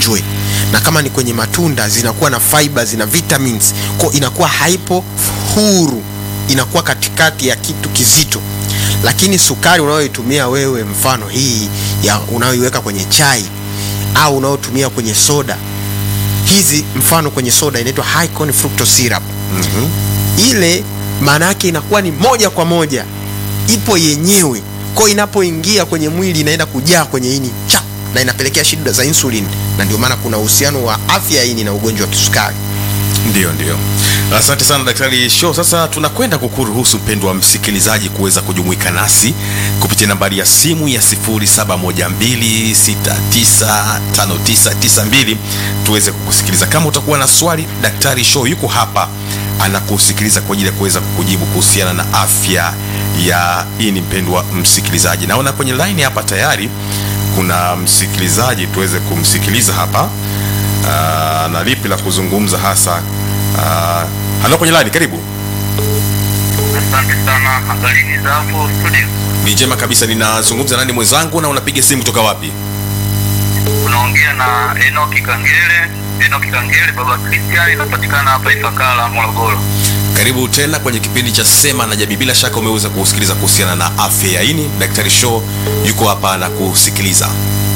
ugonjwe, na kama ni kwenye matunda zinakuwa na fiber, zina vitamins, kwa inakuwa haipo huru, inakuwa katikati ya kitu kizito. Lakini sukari unayoitumia wewe, mfano hii ya unayoiweka kwenye chai au unayotumia kwenye soda, hizi mfano kwenye soda inaitwa high corn fructose syrup ile maana yake inakuwa ni moja kwa moja ipo yenyewe kwa inapoingia kwenye mwili inaenda kujaa kwenye ini cha na inapelekea shida za insulin, na ndio maana kuna uhusiano wa afya ya ini na ugonjwa wa kisukari. Ndio, ndio. Asante sana Daktari Show. Sasa tunakwenda kukuruhusu mpendo wa msikilizaji kuweza kujumuika nasi kupitia nambari ya simu ya 0712695992 tuweze kukusikiliza. Kama utakuwa na swali, Daktari Show yuko hapa anakusikiliza kwa ajili ya kuweza kukujibu kuhusiana na afya ya ini. Mpendwa msikilizaji, naona kwenye line hapa tayari kuna msikilizaji, tuweze kumsikiliza hapa. Aa, na lipi la kuzungumza hasa. Aa, halo kwenye line, karibu. Asante sana. Habarini za hapo studio? Ni njema kabisa. Ninazungumza nani mwenzangu, na unapiga simu kutoka wapi? Unaongea na Enoki Kangele. Enoki Kangele, baba Kristiani, inapatikana hapa Ifakara, Morogoro. Karibu tena kwenye kipindi cha Sema na Jamii. Bila shaka umeweza kusikiliza kuhusiana na afya ya ini. Daktari Show yuko hapa na kusikiliza.